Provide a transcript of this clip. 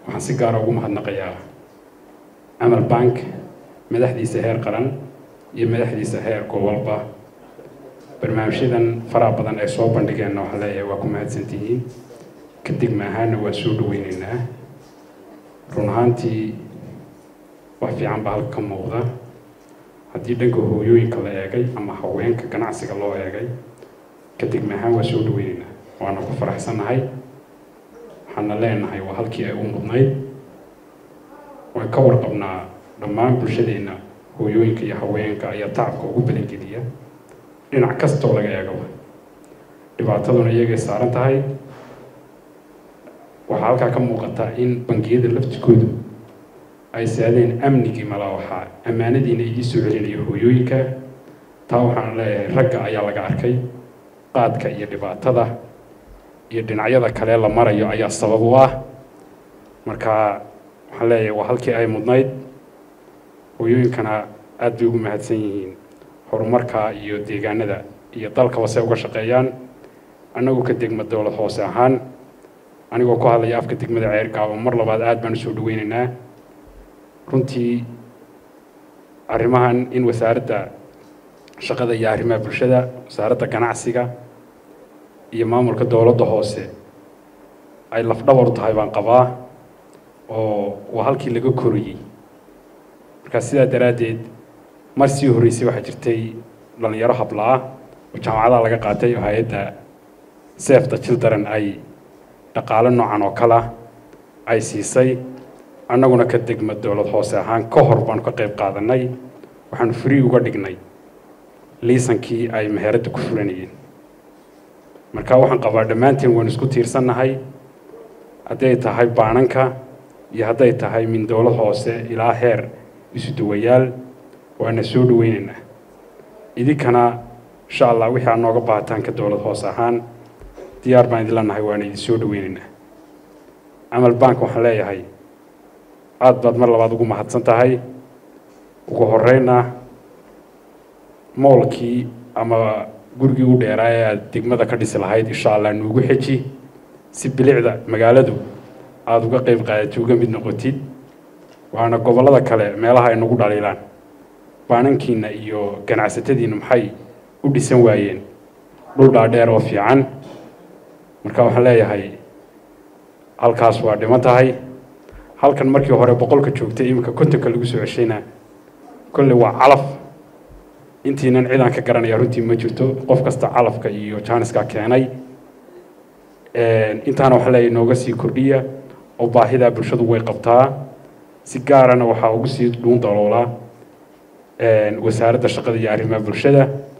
waxaan si gaara ugu mahadnaqayaa camal bank madaxdiisa heer qaran iyo madaxdiisa heer gobolba barnaamijyadan faraha badan ay soo bandhigeenna waxaan leeyahay waa ku mahadsantihiin kadib maahaana waa soo dhaweyneynaa run ahaantii wax fiican baa halka ka muuqda haddii dhanka hooyooyinka la eegay ama haweenka ganacsiga loo eegay kadib maahaan waa soo dhaweyneynaa waana ku faraxsannahay waxaana leenahay waa halkii ay u mudnayd waan ka warqabnaa dhammaan bulshadeenna hooyooyinka iyo haweenka ayaa tacabka ugu badangeliya dhinac kastoo laga eegaba dhibaataduna iyagay saaran tahay waxaa halkaa ka muuqata in bangiyada laftigoodu ay saadeen amnigii malaa waxaa ammaanadiina igii soo celinayo hooyooyinka taa waxaan leeyahay ragga ayaa laga arkay qaadka iyo dhibaatada iyo dhinacyada kale la marayo ayaa sabab u ah marka waxaan leeyahay waa halkii ay mudnayd hooyooyinkana aad bay ugu mahadsan yihiin horumarka iyo deegaanada iyo dalkaba se uga shaqeeyaan annagu ka degma dowlad hoose ahaan anigoo ku hadlaya afka degmada ceergaaba mar labaad aad baan usoo dhaweyneynaa runtii arrimahan in wasaaradda shaqada iyo arrimaha bulshada wasaaradda ganacsiga iyo maamulka dowladda hoose ay lafdhabar u tahay baan qabaa oo waa halkii laga korayey markaa sidaa daraaddeed mar sii horreysay waxaa jirtay dhallinyaro habla-ah oo jaamacadaha laga qaatay oo hay-adda sef the children ay dhaqaale noocan oo kale ah ay siisay annaguna ka degma dowlad hoose ahaan ka hor baanu ka qayb qaadanay waxaanu free uga dhignay liisankii ay meheradda ku furanayeen marka waxaan qabaa dhammaanteen waanu isku tiirsannahay hadday tahay baananka iyo hadday tahay min dowlad hoose ilaa heer isu dawayaal waana soo dhaweyneynaa idinkana insha allah wixii aad nooga baahataan ka dowlad hoose ahaan diyaar baan idin leenahay waana idin soo dhaweyneynaa camal bank waxaan leeyahay aad baad mar labaad ugu mahadsan tahay ugu horeyna moolkii ama gurigii u dheeraa ee aad degmada ka dhisi lahayd insha allah nuugu xeji si bilicda magaaladu aada uga qeyb qaadatid uga mid noqotid waana gobollada kale meelaha ay nagu dhaliilaan baanankiina iyo ganacsatadiina maxay u dhisan waayeen dhul dhaadheer oo fiican marka waxaan leeyahay halkaas waa dhiman tahay halkan markii hore boqolka joogtay iminka kontonka lagu soo ceshayna kolley waa calaf intiinan cidaan ka garanaya runtii ma jirto qof kasta calafka iyo jaaniska keenay intaana waxaa leeyahay nooga sii kordhiya oo baahidaa bulshadu way qabtaa si gaarana waxaa ugu sii dhuun daloolaa wasaaradda shaqada iyo arrimaha bulshada